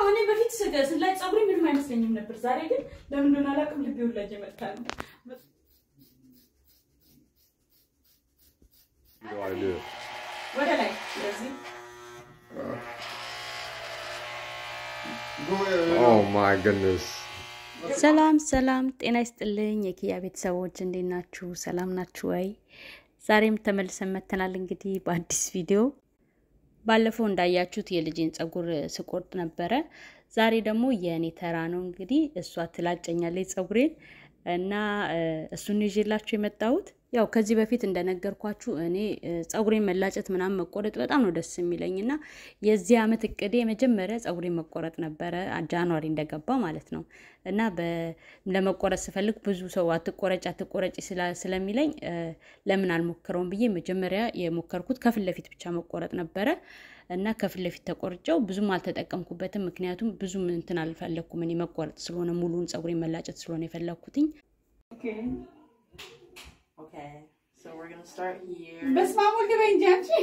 እኔ በፊት ስገ- ስላጭ ፀጉሬ ምንም አይመስለኝም ነበር። ዛሬ ግን ለምን እንደሆነ አላውቅም ልቤ ሁላ እየመታ ነው። How do I do it? ወደ ላይ ስለዚህ Oh my goodness. ሰላም ሰላም፣ ጤና ይስጥልኝ የኪያ ቤተሰቦች እንዴት ናችሁ? ሰላም ናችሁ ወይ? ዛሬም ተመልሰን መተናል እንግዲህ በአዲስ ቪዲዮ። ባለፈው እንዳያችሁት የልጄን ፀጉር ስቆርጥ ነበረ። ዛሬ ደግሞ የእኔ ተራ ነው እንግዲህ እሷ ትላጨኛለች ፀጉሬን እና እ፣ እሱን ይዤላችሁ የመጣሁት ያው ከዚህ በፊት እንደነገርኳችሁ እኔ እ፣ ፀጉሬን መላጨት ምናምን መቆረጥ በጣም ነው ደስ የሚለኝ እና የዚህ ዓመት እቅዴ የመጀመሪያ ፀጉሬን መቆረጥ ነበረ ጃንዋሪ እንደገባ ማለት ነው እና በ- ለመቆረጥ ስፈልግ ብዙ ሰው አትቆረጭ አትቆረጭ ስላ- ስለሚለኝ እ፣ ለምን አልሞክረውም ብዬ መጀመሪያ የሞከርኩት ከፊት ለፊት ብቻ መቆረጥ ነበረ እና ከፊት ለፊት ተቆርጨው ብዙም አልተጠቀምኩበትም። ምክንያቱም ብዙም እንትን አልፈለግኩም እኔ መቆረጥ ስለሆነ ሙሉን ፀጉሬን መላጨት ስለሆነ የፈለግኩትኝ Okay, so we're gonna start here. በስመ አብ ወልድ በይ እንጂ አንቺ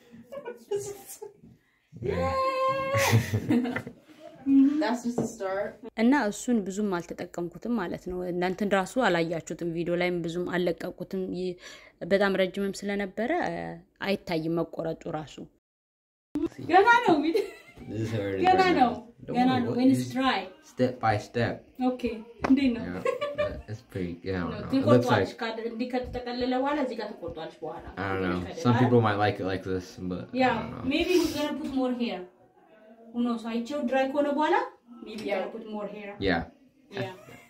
That's just the start. እና እሱን ብዙም አልተጠቀምኩትም ማለት ነው። እናንተን ራሱ አላያችሁትም፣ ቪዲዮ ላይም ብዙም አልለቀቁትም። ይህ በጣም ረጅምም ስለነበረ እ፣ አይታይም መቆረጡ ራሱ። ገና ነው እንግዲህ This is how it is ገና right ነው now. Don't ገና worry, ነው what- ወይንስ just ድራይ Step by step. ኦኬ እንዴት ነው Yeah, but it's pretty. Yeah, I don't know. It looks ትቆርጧለች like ካድ- እንዲህ ከተጠቀለለ በኋላ እዚህ ጋር ትቆርጧለች በኋላ I don't know. Some people might like it like this, but I ያ don't know. ሜቢ ገና ፑት ሞር ሄር ሁኖ አይቼው ድራይ ከሆነ በኋላ ሜቢ ገና ፑት ሞር ሄር Yeah. ያ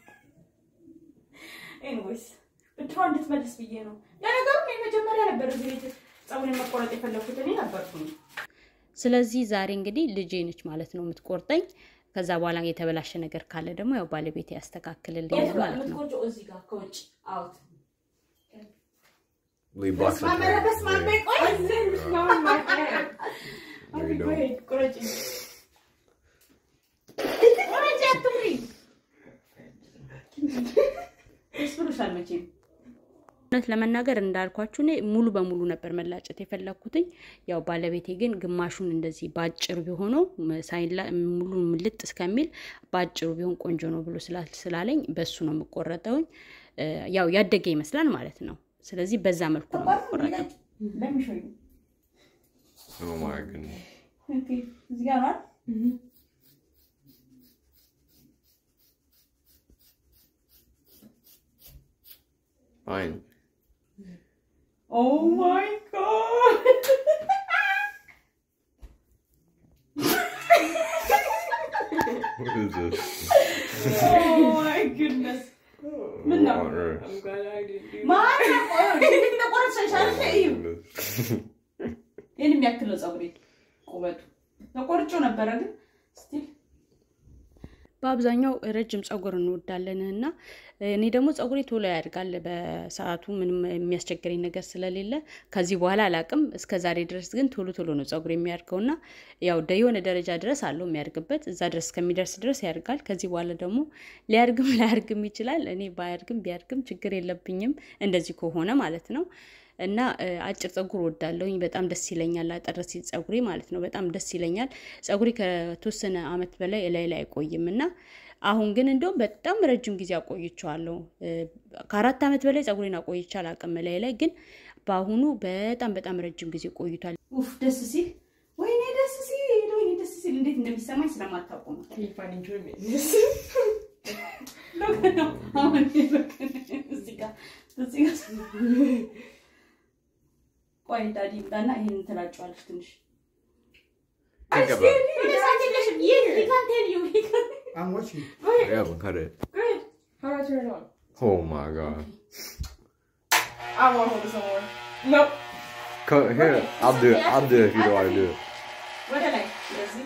ኤኒዌይስ ብድሯ እንድትመልስ ብዬ ነው። ለነገሩ እኔ መጀመሪያ ነበር እዚህ ቤት ፀጉሬን መቆረጥ የፈለኩት እኔ ነበርኩኝ። ስለዚህ ዛሬ እንግዲህ ልጄ ነች ማለት ነው የምትቆርጠኝ። ከዛ በኋላ የተበላሸ ነገር ካለ ደግሞ ያው ባለቤቴ ያስተካክልልኛል የት ጋር ማለት ነው። የምትቆርጪው? እዚህ ጋር ከውጭ አውት We box በስመ አብ ኧረ በስመ አብ በይ፣ ቆይ እዚህ በስመ አብ በይ፣ ቆይ። No, you ቆይ፣ don't. ቁረጪ ቁረጪ፣ አትምሪ። ደስ ብሎሻል መቼም። እውነት ለመናገር እንዳልኳችሁ እኔ ሙሉ በሙሉ ነበር መላጨት የፈለግኩትኝ። ያው ባለቤቴ ግን ግማሹን እንደዚህ በአጭሩ ቢሆነው ሳይላ ሙሉ ምልጥ እስከሚል በአጭሩ ቢሆን ቆንጆ ነው ብሎ ስላ- ስላለኝ በሱ ነው የምቆረጠውኝ። እ፣ ያው ያደገ ይመስላል ማለት ነው። ስለዚህ በዛ መልኩ ነው የምቆረጠው። Let me show you. Oh my goodness. Okay, እዚህ ጋር ነው አይደል? Fine. Oh my god! What is this? oh my goodness! ምን ነው? On earth? I'm glad I didn't do ማን ተቆረጥሽ? እዩ Goodness. ይህን የሚያክል ነው ፀጉሬ ቁመቱ። ተቆርጬው ነበረ ግን ስቲል በአብዛኛው ረጅም ፀጉር እንወዳለን እና እኔ ደግሞ ፀጉሬ ቶሎ ያድጋል በሰዓቱ ምንም የሚያስቸግረኝ ነገር ስለሌለ ከዚህ በኋላ አላቅም። እስከ ዛሬ ድረስ ግን ቶሎ ቶሎ ነው ፀጉር የሚያድገው እና ያው ደ የሆነ ደረጃ ድረስ አለው የሚያድግበት እዛ ድረስ እስከሚደርስ ድረስ ያድጋል። ከዚህ በኋላ ደግሞ ሊያድግም ላያድግም ይችላል። እኔ ባያድግም ቢያድግም ችግር የለብኝም እንደዚህ ከሆነ ማለት ነው። እና እ፣ አጭር ፀጉር ወዳለሁኝ በጣም ደስ ይለኛል። አጠር ሲል ፀጉሬ ማለት ነው በጣም ደስ ይለኛል። ፀጉሬ ከተወሰነ አመት በላይ እላይ ላይ አይቆይም እና አሁን ግን እንደውም በጣም ረጅም ጊዜ አቆይቼዋለሁ። እ፣ ከአራት አመት በላይ ፀጉሬን አቆይቼ አላውቅም እላይ ላይ ግን በአሁኑ በጣም በጣም ረጅም ጊዜ ቆይቷል። ኡፍ ደስ ሲል ወይኔ ደስ ሲል ወይኔ ደስ ሲል እንዴት እንደሚሰማኝ ስለማታውቁ ነው። Can you find enjoyment in this? ሎክ ነው አሁን ሎክ እዚህ ጋር እዚህ ጋር ቆይ ዳዲ ይምጣና ይሄን ትላጨዋለች ትንሽ Think about it. ሳትለሽም ይህ ሊካንቴን ዩ I'm watching. Yeah, but cut it. How do I turn it on? Oh my god. I want to hold it somewhere. Nope. Cut here. I'll do it. I'll do it if you don't want to do it. ወደ ላይ ስለዚህ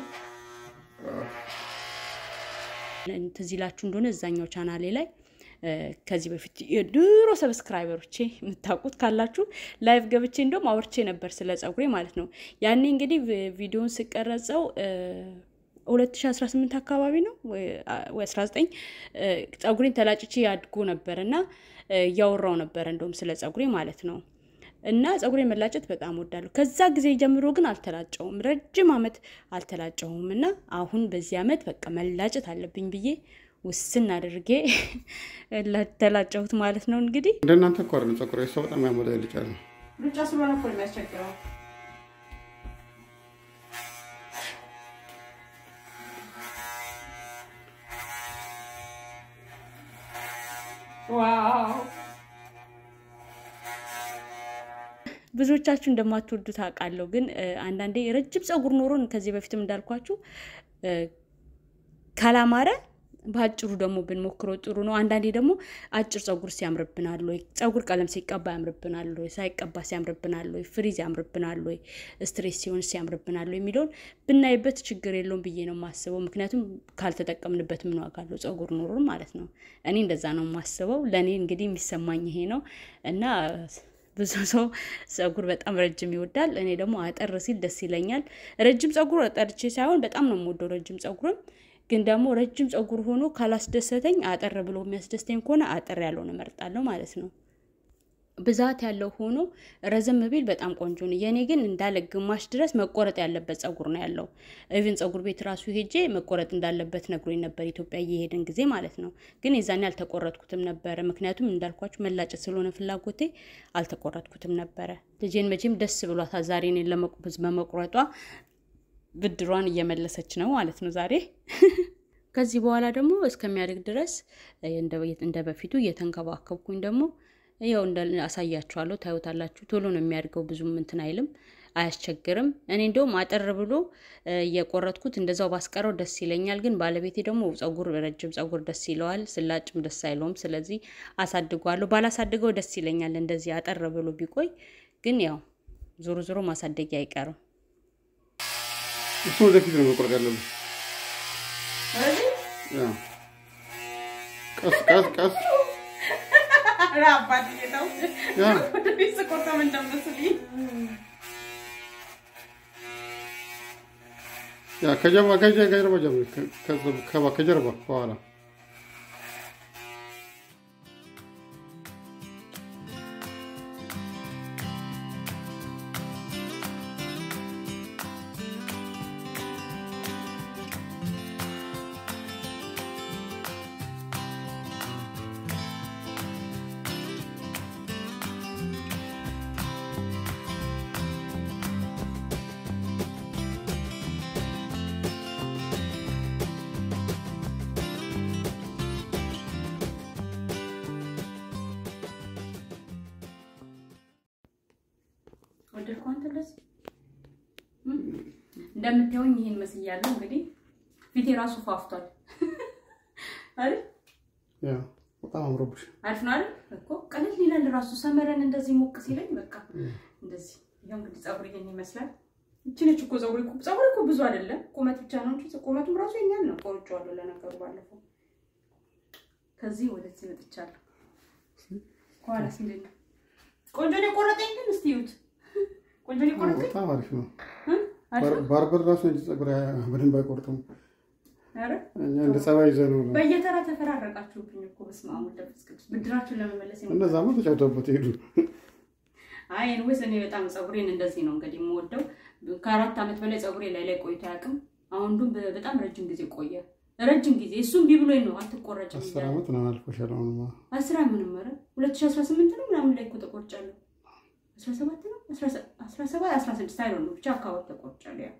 ትዝ ይላችሁ እንደሆነ እዛኛው ቻናሌ ላይ እ፣ ከዚህ በፊት የድሮ ሰብስክራይበሮቼ የምታውቁት ካላችሁ ላይቭ ገብቼ እንደውም አውርቼ ነበር ስለ ፀጉሬ ማለት ነው። ያኔ እንግዲህ ቪ- ቪዲዮን ስቀረጸው እ፣ 2018 አካባቢ ነው ወይ አ- ወይ 19 እ፣ ፀጉሬን ተላጭቼ ያድጎ ነበር እና እ፣ እያወራው ነበር እንደውም ስለ ፀጉሬ ማለት ነው። እና ፀጉሬ መላጨት በጣም ወዳለሁ። ከዛ ጊዜ ጀምሮ ግን አልተላጨውም፣ ረጅም ዓመት አልተላጨውም። እና አሁን በዚህ ዓመት በቃ መላጨት አለብኝ ብዬ ውስን አድርጌ ተላጨሁት ማለት ነው። እንግዲህ እንደ እናንተ እኮ አይደለም ፀጉር ሰው በጣም ያሞላ ይልጫል። ሉጫ ስለሆነ እኮ ነው የሚያስቸግረው። ዋው ብዙዎቻችሁ እንደማትወዱት አውቃለሁ። ግን እ፣ አንዳንዴ ረጅም ፀጉር ኖሮን ከዚህ በፊትም እንዳልኳችሁ እ፣ ካላማረ በአጭሩ ደግሞ ብንሞክረው ጥሩ ነው። አንዳንዴ ደግሞ አጭር ፀጉር ሲያምርብናል ወይ፣ ፀጉር ቀለም ሲቀባ ያምርብናል ወይ፣ ሳይቀባ ሲያምርብናል ወይ፣ ፍሪዝ ያምርብናል ወይ፣ ስትሬስ ሲሆን ሲያምርብናል ወይ የሚለውን ብናይበት ችግር የለውም ብዬ ነው የማስበው። ምክንያቱም ካልተጠቀምንበት ምን ዋጋ አለው ፀጉር ኖሮን ማለት ነው። እኔ እንደዛ ነው የማስበው። ለእኔ እንግዲህ የሚሰማኝ ይሄ ነው እና ብዙ ሰው ፀጉር በጣም ረጅም ይወዳል። እኔ ደግሞ አጠር ሲል ደስ ይለኛል። ረጅም ፀጉር ጠርቼ ሳይሆን በጣም ነው የምወደው ረጅም ፀጉርም። ግን ደግሞ ረጅም ፀጉር ሆኖ ካላስደሰተኝ አጠር ብሎ የሚያስደስተኝ ከሆነ አጠር ያለውን እመርጣለሁ ማለት ነው። ብዛት ያለው ሆኖ ረዘም ቢል በጣም ቆንጆ ነው። የእኔ ግን እንዳለ ግማሽ ድረስ መቆረጥ ያለበት ፀጉር ነው ያለው። ኢቭን ፀጉር ቤት ራሱ ሄጄ መቆረጥ እንዳለበት ነግሮኝ ነበር፣ ኢትዮጵያ እየሄድን ጊዜ ማለት ነው። ግን የዛኔ አልተቆረጥኩትም ነበረ። ምክንያቱም እንዳልኳችሁ መላጨት ስለሆነ ፍላጎቴ አልተቆረጥኩትም ነበረ። ልጄን መቼም ደስ ብሏታል ዛሬ እኔን ለመቁ- በመቁረጧ ብድሯን እየመለሰች ነው ማለት ነው ዛሬ። ከዚህ በኋላ ደግሞ እስከሚያድግ ድረስ እንደ- እንደ በፊቱ እየተንከባከብኩኝ ደግሞ ያው እንደ አሳያችኋለሁ፣ ታዩታላችሁ። ቶሎ ነው የሚያድገው፣ ብዙም እንትን አይልም፣ አያስቸግርም። እኔ እንደውም አጠር ብሎ እ፣ እየቆረጥኩት እንደዛው ባስቀረው ደስ ይለኛል። ግን ባለቤቴ ደግሞ ፀጉር ረጅም ፀጉር ደስ ይለዋል፣ ስላጭም ደስ አይለውም። ስለዚህ አሳድገዋለሁ። ባላሳድገው ደስ ይለኛል፣ እንደዚህ አጠር ብሎ ቢቆይ። ግን ያው ዞሮ ዞሮ ማሳደጊያ አይቀርም። እሱ ወደፊት ነው መቁረጥ ያለብን። ስለዚህ ያው ቀስ ቀስ ቀስ ኧረ አባትዬ ተው። ያ ወደፊት ስቆርጠው ምን እንደምመስልኝ ያ ከጀርባ ከጀ- ከጀርባ ጀምር ከ- ከዛ- ከባ- ከጀርባ ከኋላ ወደድኩ አንተ እንደዚህ እም? እንደምታዩኝ ይሄን መስያለሁ። እንግዲህ ፊቴ ራሱ ፋፍቷል አይደል? ያ በጣም አምሮብሽ አሪፍ ነው አይደል? እኮ ቀለል ይላል ራሱ ሰመረን እንደዚህ ሞቅ ሲለኝ በቃ እንደዚህ ይኸው እንግዲህ ፀጉር ይሄን ይመስላል። እቺ ነች እኮ ፀጉር እኮ ፀጉር እኮ ብዙ አይደለም ቁመት ብቻ ነው እንጂ ቁመቱም ራሱ የኛል ነው። ቆርጬዋለሁ ለነገሩ ባለፈው። ከዚህ ወደዚህ መጥቻለሁ። ከኋላ ሲለኝ ቆንጆ ነው የቆረጠኝ። ግን እስቲ ይዩት ቆንጆ ነው የቆረጠኝ። በጣም አሪፍ ነው። እ? አሪፍ ነው። ባርበር ራሱ እንጂ ፀጉር ያ- በደንብ አይቆርጥም። ኧረ እኛ እንደ ጸባይ ይዘህ ነው ነው በየተራ ተፈራረቃችሁብኝ እኮ በስመ አብ ወወልድ ወመንፈስ ቅዱስ ብድራችሁን ለመመለስ የመጣ እነዛማ ተጫውተውበት ሄዱ። አይ ኤንዌይስ እኔ በጣም ፀጉሬን እንደዚህ ነው እንግዲህ የምወደው። ከአራት ዓመት በላይ ፀጉሬ ላይ ላይ ቆይቶ አያውቅም። አሁን ግን በ- በጣም ረጅም ጊዜ ቆየ። ረጅም ጊዜ እሱም ቢብሎኝ ነው አትቆረጭም አስር እያለ ዓመት ነው አልፎሻል። አሁንማ አስር ምንም ኧረ ሁለት ሺህ አስራ ስምንት ነው ምናምን ላይ እኮ ተቆርጫለሁ። አስራ ሰባት ነው አስራ ሰባት አስራ ስድስት አይሆን ነው ብቻ አካባቢ ተቆርጫለሁ። ያ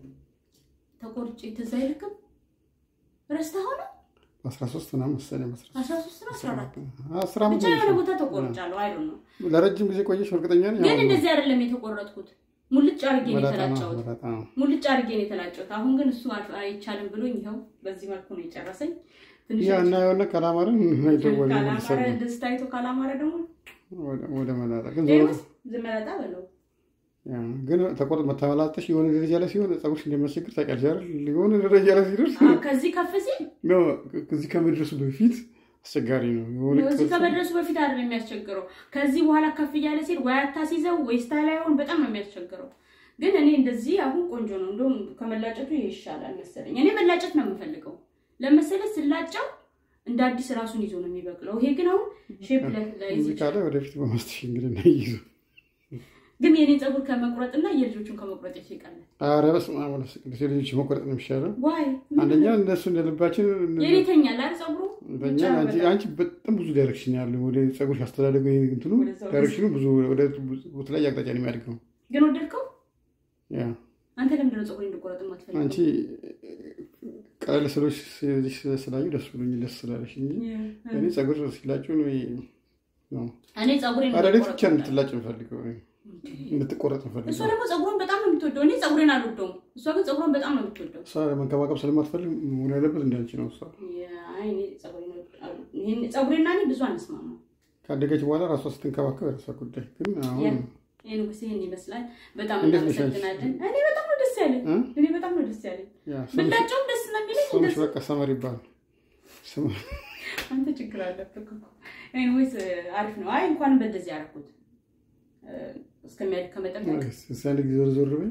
ተቆርጬ ትዝ አይልክም ረስተኸው ነው አስራ ሶስት ምናምን መሰለኝ በአስራ አስራ ሶስት ነው አስራ አራት አስር ዓመት ብቻ ነው የሆነ የሚሻለው። ቦታ ተቆርጫለሁ። አይሆን ነው ለረጅም ጊዜ ቆየሽ እርግጠኛ ነኝ። ግን አሁን እንደዚህ አይደለም የተቆረጥኩት። ሙልጭ አድርጌ ነው መላጣ ነው የተላጨሁት። መላጣ ነው። ሙልጭ አድርጌ ነው የተላጨሁት። አሁን ግን እሱ አል- አይቻልም ብሎኝ ይኸው በዚህ መልኩ ነው የጨረሰኝ። ትንሽ ያ እና የሆነ ካላማረን አይደወል ካላማረ እንደዚህ ታይቶ ካላማረ ደግሞ ወደ መላጣ ግን ዞሮ ሌሎስ ዝም መላጣ በለው ያ ግን ተቆርጥ መተመላጠሽ የሆነ ደረጃ ላይ ሲሆን ፀጉርሽ እንደሚያስቸግር ታውቂያለሽ አይደል? የሆነ ደረጃ ላይ ሲደርስ አ፣ ከዚህ ከፍ ሲል ነው ከዚህ ከመድረሱ በፊት አስቸጋሪ ነው። የሆነ እዚህ ቅርጽ- ከመድረሱ በፊት አይደለም የሚያስቸግረው። ከዚህ በኋላ ከፍ እያለ ሲል ወይ አታሲዘው ወይ ስታይል አይሆን በጣም ነው የሚያስቸግረው። ግን እኔ እንደዚህ አሁን ቆንጆ ነው። እንደውም ከመላጨቱ ይሄ ይሻላል መሰለኝ። እኔ መላጨት ነው የምፈልገው ለመሰለ ስላጨው እንደ አዲስ ራሱን ይዞ ነው የሚበቅለው። ይሄ ግን አሁን ሼፕ ላይ ላይ ሙዚቃ ላይ ወደፊት በማስተሽ እንግዲህ እናይዙ ግን የኔን ፀጉር ከመቁረጥና የልጆቹን ከመቁረጥ የቱ ይቀላል? ኧረ በስመ አብ ወመንፈስ ቅዱስ የልጆች መቆረጥ ነው የሚሻለው። ዋይ አንደኛ እንደሱ እንደልባችን የኔ ይተኛል አይደል ፀጉሩ በእኛ አንቺ አንቺ በጣም ብዙ ዳይሬክሽን ያለው ወደ ፀጉር ያስተዳደጉ እንትኑ ወደዛ ወደ- ዳይሬክሽኑ ብዙ ወደ በተለያየ አቅጣጫ ነው የሚያድገው። ግን ወደድከው? ያ አንተ ለምንድን ነው ፀጉሬን እንድቆረጥ የማትፈልገው? አንቺ ቀለል ስሎች ልጅ ስላዩ ደስ ብሎኝ ደስ ስላለሽ እንጂ እኔ ፀጉር ሲላጩ ነው ነው እኔ ፀጉሬን አዳዴት እንድቆረጥ ብቻ እንድትላጭ የምፈልገው እንድትቆረጥ እሷ የምፈልገው ደግሞ ፀጉሯን በጣም ነው የምትወደው። እኔ ፀጉሬን አልወደውም። እሷ ግን ፀጉሯን በጣም ነው የምትወደው። እሷ መንከባከብ ስለማትፈልግ መሆን ያለበት እንዳንቺ ነው። እሷ አይ እኔ ፀጉሬን እወድ- ይሄን ፀጉሬና እኔ ብዙ አንስማማ። ካደገች በኋላ ራሷ ስትንከባከብ የራሷ ጉዳይ። ግን አሁን ይሄ ንጉስ ይሄን ይመስላል። በጣም እንዴት ነሽ አንቺ? እናመሰግናለን። እኔ በጣም ነው ደስ ያለኝ። እ? እኔ በጣም ነው ደስ ያለኝ። ያ ስምሽ ብላቸውም ደስ ነው የሚለኝ። ስምሽ እንደዚህ በቃ ሰመር ይባላል። ስም- አንተ ችግር አለብህ እኮ። ኤኒዌይስ አሪፍ ነው። አይ እንኳንም በእንደዚህ ያደረኩት እስከሚያድግ ከመጠበቅ እስኪ አንድ ጊዜ ዞር ዞር በይ።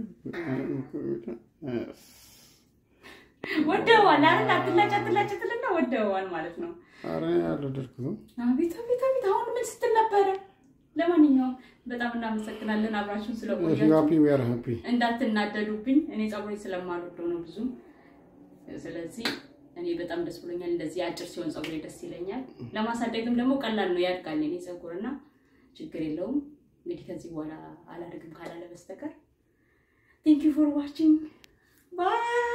ወደዋል አይደል? አትላጭ አትላጭ ትልና ወደዋል ማለት ነው። ኧረ አልወደድኩትም። አቤት አቤት አቤት! አሁን ምን ስትል ነበረ? ለማንኛውም በጣም እናመሰግናለን አብራችሁን If you ስለቆያችሁ። happy, we are happy. እንዳትናደዱብኝ እኔ ፀጉሬ ስለማልወደው ነው ብዙ። ስለዚህ እኔ በጣም ደስ ብሎኛል። እንደዚህ አጭር ሲሆን ፀጉሬ ደስ ይለኛል። ለማሳደግም ደግሞ ቀላል ነው፣ ያድጋል የኔ ፀጉር እና ችግር የለውም። እንግዲህ ከዚህ በኋላ አላደርግም ካላለ በስተቀር ቴንክ ዩ ፎር ዋቺንግ ባይ